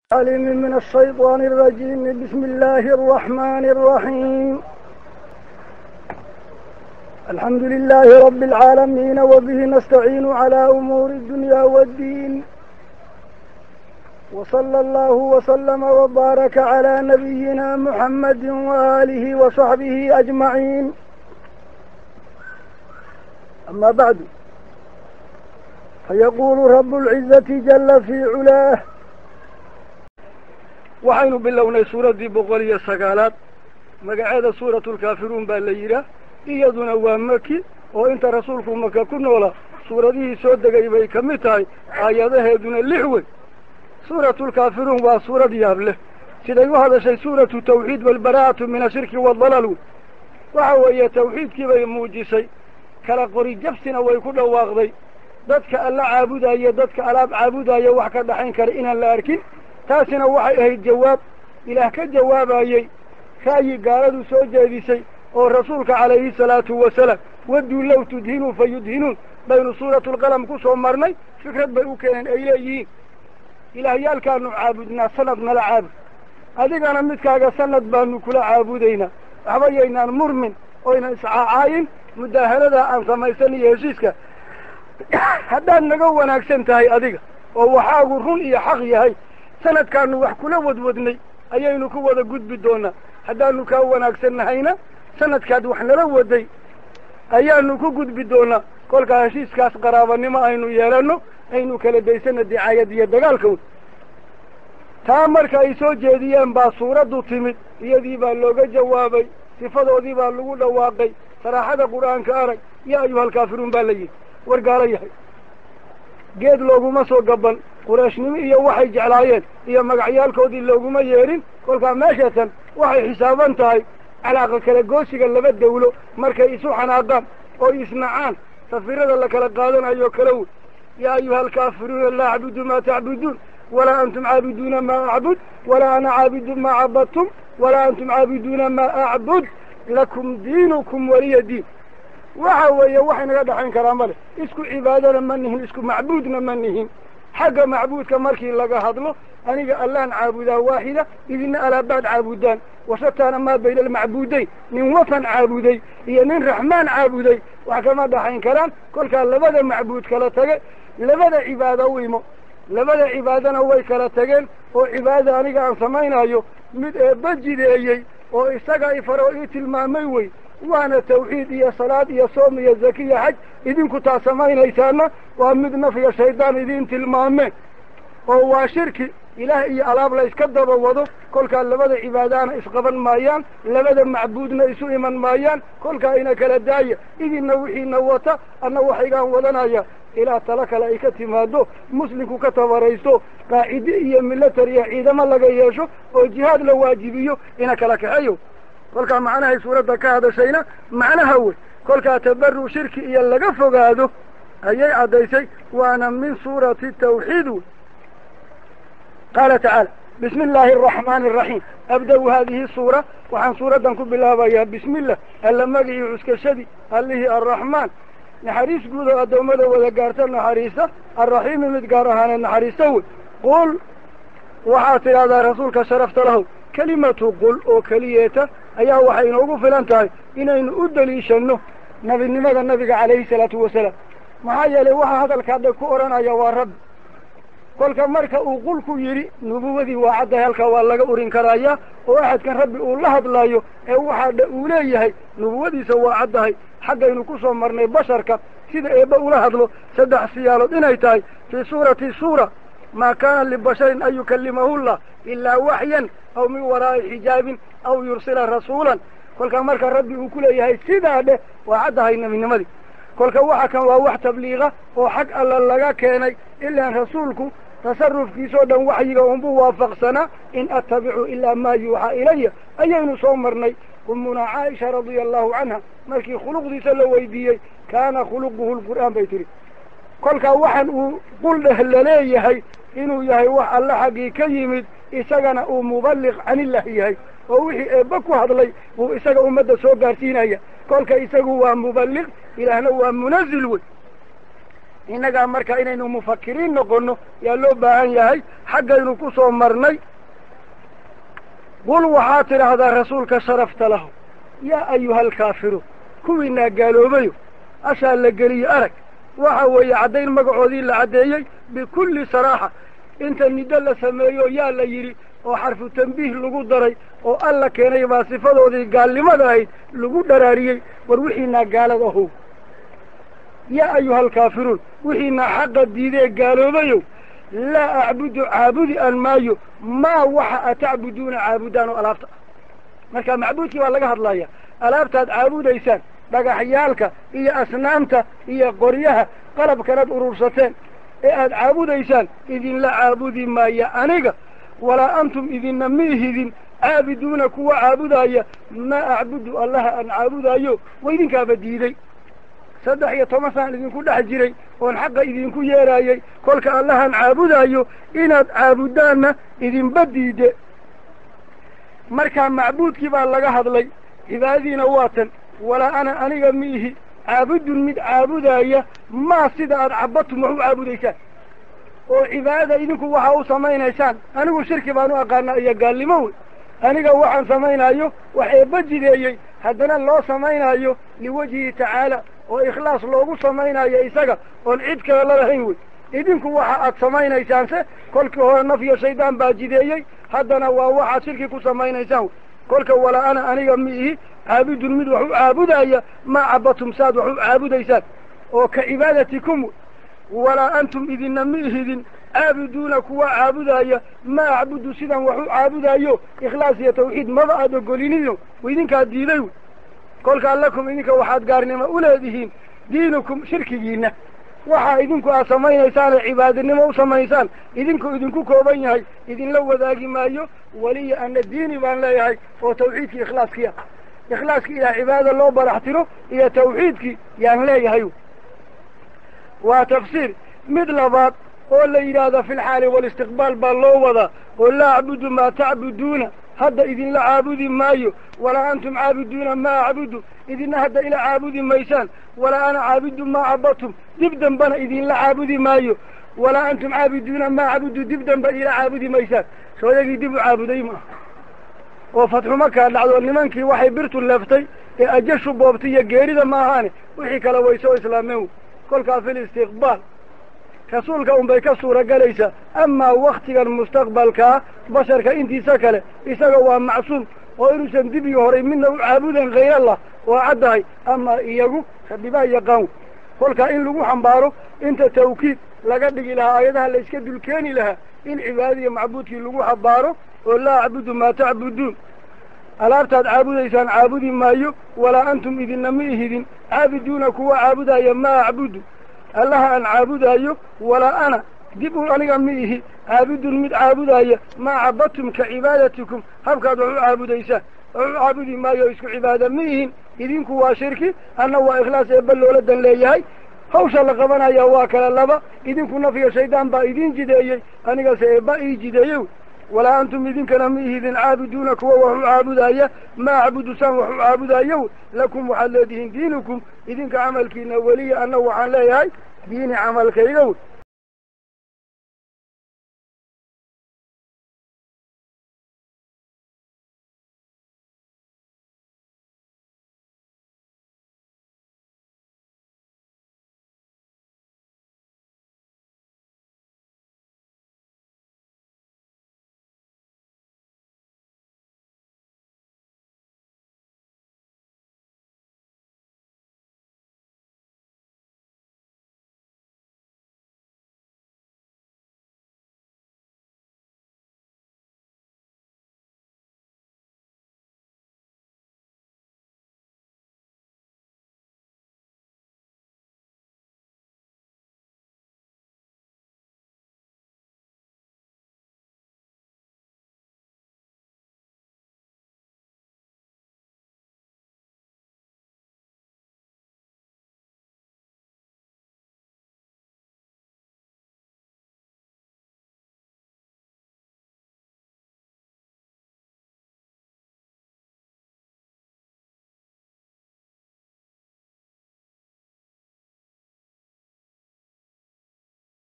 عليم من الشيطان الرجيم بسم الله الرحمن الرحيم الحمد لله رب العالمين وبه نستعين على أمور الدنيا والدين وصلى الله وسلم وبارك على نبينا محمد وآله وصحبه أجمعين أما بعد فيقول رب العزة جل في علاه waxaynu bilownay suuraddii boqol iyo sagaalaad magaceeda suuratulkaafiruun baa la yidhaah iyaduna waa maki oo inta rasuulku maka ku noola suuradihii soo degay bay ka mid tahay aayadaheeduna lix wey suuratulkaafiruun waa suurad yaab leh siday u hadashay suuratu tawxiid walbaraa'atu min ashirki waaldalaal wey waxa weeye tawxiidkii bay muujisay kala qori jabsina way ku dhawaaqday dadka alla caabudaayo dadka alaab caabudaayo wax ka dhaxayn kara inaan la arkin taasina waxay ahayd jawaab ilaah ka jawaabayey ra'yi gaaladu soo jeedisay oo rasuulka calayhi salaatu wasalaam wadduu low tudhinuu fa yudhinuun baynu suuratulqalam ku soo marnay fikrad bay u keeneen ay leeyihiin ilaahyaalkaanu caabudnaa sanad nala caabud adigana midkaaga sanad baanu kula caabudaynaa waxba yaynaan murmin oynan iscaacaayin mudaahaladaa aan samaysan iyo heshiiska haddaad naga wanaagsan tahay adiga oo waxaagu run iyo xaq yahay sanadkaanu wax kula wadwadnay ayaynu ku wada gudbi doonaa haddaanu kaa wanaagsan nahayna sanadkaad wax nala waday ayaanu ku gudbi doonaa kolkaa heshiiskaas qaraabanimo aynu yeelanno aynu kala daysana dicaayad iyo dagaalka wey taa marka ay soo jeediyeen baa suuraddu timid iyadii baa looga jawaabay sifadoodii baa lagu dhawaaqay saraaxada qur-aanka arag yaa ayuhalkaafiruun baa la yidhi war gaalo yahay geed looguma soo gaban qurayshnimo iyo waxay jeclaayeen iyo magacyaalkoodii looguma yeedhin kolkaa meeshatan waxay xisaaban tahay calaaqa kala goosiga laba dawlo markay isu xanaaqaan oo isnacaan safirada la kala qaadanayo kala wey yaa ayuha alkaafiruuna laa acbudu maa tacbuduun walaa antum caabiduuna maa acbud walaa ana caabidu maa cabadtum walaa antum caabiduuna maa acbud lakum diinukum waliya diin waxa weeye wax inaga dhaxayn karaa male isku cibaadana ma nihin isku macbuudna ma nihin xagga macbuudka markii laga hadlo aniga allaan caabudaa waaxida idina alaabaad caabudaan washataana maa bayna almacbuudayn nin watan caabuday iyo nin raxmaan caabuday wax kama dhaxayn karaan kolkaa labada macbuud kala tage labada cibaado u imo labada cibaadana way kala tageen oo cibaadada aniga aan samaynayo mid eebba jideeyey oo isaga i faro ii tilmaamay wey waana tawxiid iyo salaad iyo soom iyo zakiya xaj idinku taa samaynaysaana waa mid nafya shaydaan idiin tilmaameen oo waa shirki ilaah iyo alaab la iska daba wado kolkaa labada cibaadaana isqaban maayaan labada macbuudna isu iman maayaan kolkaa ina kala daaya idinna wixiina wata anna waxaygaan wadanaya ilaa talo kale ay ka timaado muslimku ka tabaraysto qaacide iyo milatary iyo ciidamo laga yeesho oo jihaad la waajibiyo ina kala kaxeeyo kolkaa macnahay suuradda ka hadashayna macnaha wey kolkaa tabaru shirki iyo laga fogaado ayay caddaysay waana min suurati tawxiid wey qaala tacaala bismi illaahi araxmaani araxiim abda-u haadihi suura waxaan suuraddan ku bilaabayaa bismi illah alla magicii cuskashadii allihii arraxmaan naxariis guud oo addoommada wada gaarta naxariista arraxiimi mid gaar ahaaneed naxariista wey qul waxaad tidhahdaa rasuulka sharafta lahow kelimatu qul oo keliyeeta ayaa waxay inoogu filan tahay inaynu u daliishanno nabinimada nabiga calayhi salaatu wasalaam maxaa yeelay waxaa hadalkaadha ku odhanaya waa rabbi kolka marka uu qulku yidhi nubuwadii waa caddahay halkaa waa laga urin karayaa oo axadkan rabbi uu la hadlayo ee waxaadha uu leeyahay nubuwadiisa waa caddahay xaggaynu ku soo marnay basharka sida eebba ula hadlo saddex siyaalood inay tahay fii suurati suura maa kaana libasharin an yukallimahullah ilaa waxyan aw min waraa'i xijaabin aw yursila rasuulan kolka marka rabbi uu ku leeyahay sidaa dheh waa caddahay nebinimadii kolka waxa kan waa wax tabliiqa oo xag alla laga keenay ilaan rasuulku tasarufkiisoo dhan waxyiga unbuu waafaqsanaa in attabicu ilaa maa yuuxaa ilaya ayaynu soo marnay ummuna caaisha radia allahu canha markii khuluqdiisa la weydiiyey kaana khuluquhu lqur'aan bay tihi kolkaa waxaan uu qul dheh laleeyahay inuu yahay wax alle xaggii ka yimid isagana uu muballiq canillah yahay oo wixii eebba ku hadlay buu isaga ummadda soo gaarsiinaya kolka isagu waa muballiq ilaahna waa munazil wey innagaa marka inaynu mufakiriin noqonno yaa loo baahan yahay xaggaynu ku soo marnay qul waxaad tidhaahdaa rasuulka sharafta lahu yaa ayuha alkaafiruun kuwiinaa gaaloobayo ashaa la geliyo arag waxa weeye caddayn magacoodii la caddeeyey bikulli saraaxa inta niddo la sameeyo yaa la yidhi oo xarfu tambiih lagu daray oo alla keenay baa sifadoodii gaalnimada ahayd lagu dharaariyey war wixiinaa gaalad ahow yaa ayuha alkaafiruun wixiinaa xaqa diidee gaaloobayow laa acbudu caabudi aan maayo maa waxa atacbuduuna caabudaan oo alaabta ah marka macbuudkii baa laga hadlaya alaabtaad caabudaysaan dhagaxyaalka iyo asnaamta iyo qoryaha qalabkanaad urursateen ee aad caabudaysaan idinla caabudi maaya aniga walaa antum idinna miihidin caabiduuna kuwa caabudaya maa acbudu allaha aan caabudaayo wa idinkaaba diiday saddex iyo toban saan idinku dhex jiray oon xaqa idinku yeeraayey kolka allahan caabudaayo inaad caabudaanna idinba diide markaa macbuudkii baa laga hadlay cibaadadiina waa tan walaa ana aniga miihi caabudun mid caabudaya maa sida aad cabadtum wax u caabudaysaan oo cibaadada idinku waxa u samaynaysaan anigu shirki baan u aqaanaa iyo gaalnimo wey aniga waxaan samaynayo wax eebba jideeyey haddana loo samaynayo liwajhihi tacaala oo ikhlaas loogu samaynayo isaga oon cid kale lalahayn wey idinku waxa aad samaynaysaanse kolkii hore naf iyo shaydaan baa jideeyey haddana waa waxaad shirki ku samaynaysaan wey kolka walaa ana aniga miihi caabudun mid wax u caabudaya maa cabadtum saad wax u caabudaysaan oo ka cibaadatikum wey walaa antum idinna miihidin caabuduuna kuwa caabudaya ma acbudu sidan wax u caabudayo ikhlaas iyo tawxiid maba aad ogolinido idinkaa diiday wey kolkaa lakum idinka waxaad gaarnimo uleedihiin diinukum shirkigiina waxa idinku aad samaynaysaan ee cibaadinimo u samaysaan idinku idinku kooban yahay idinla wadaagi maayo weliya ana diini baan leeyahay oo tawxiidkii ikhlaaskiia ikhlaaskii ilaa cibaadada loo barax tiro iyo tawxiidkii yaan leeyahay waa tafsiir mid labaad oo la yidhaahdo fi lxaali walistiqbaal baa loo wadaa oo laa acbudu maa tacbuduuna hadda idinla caabudi maayo walaa antum caabiduuna maa acbudu idina hadda ila caabudi maysaan walaa ana caabidu maa cabadtum dib dambana idinla caabudi maayo walaa antum caabiduuna maa cabudu dib damba ila caabudi maysaan sooyagii dib u caabuday maaha oo fatxuma kaa dhacdo nimankii waxay birtu leeftay ee ajashu boobtay iyo geerida maahaane wixii kale way soo islaameen wey kolkaa fi listiqbaal rasuulka un bay ka suura galaysaa amaa waktigan mustaqbalkaa basharka intiisa kale isaga waa macsuum oo inuusan dib iyo horay midna u caabudan hayrallah waa caddahay amaa iyagu rabibaa yaqaan kolkaa in lagu xambaaro inta tawkiid laga dhigi lahaa aayadaha la iska dulkeeni lahaa in cibaadada iyo macbuudkii lagu xambaaro oo laa acbudu maa tacbuduun alaabtaad caabudaysaan caabudi maayo walaa antum idinna ma ihidin caabiduuna kuwa caabudaya maa acbudu allaha aan caabudaayo walaa ana dib u aniga ma ihi caabudun mid caabudaya maa cabadtum ka cibaadatikum habkaad wax u caabudaysaan wax u caabudi maayo isku cibaada ma ihin idinku waa shirki anna waa ikhlaas eebba loola dan leeyahay hawsha la qabanaya waa kala laba idinku nafyo shaydaan baa idin jideeyey anigase eebba ii jideeyey walaa antum idinkana ma ihidin caabiduuna kuwa wax u caabudaya ma acbudu saan wax u caabudayo lakum waxaad leedihiin diinukum idinka camalkiina weliya anna waxaan leeyahay diini camalkayga wey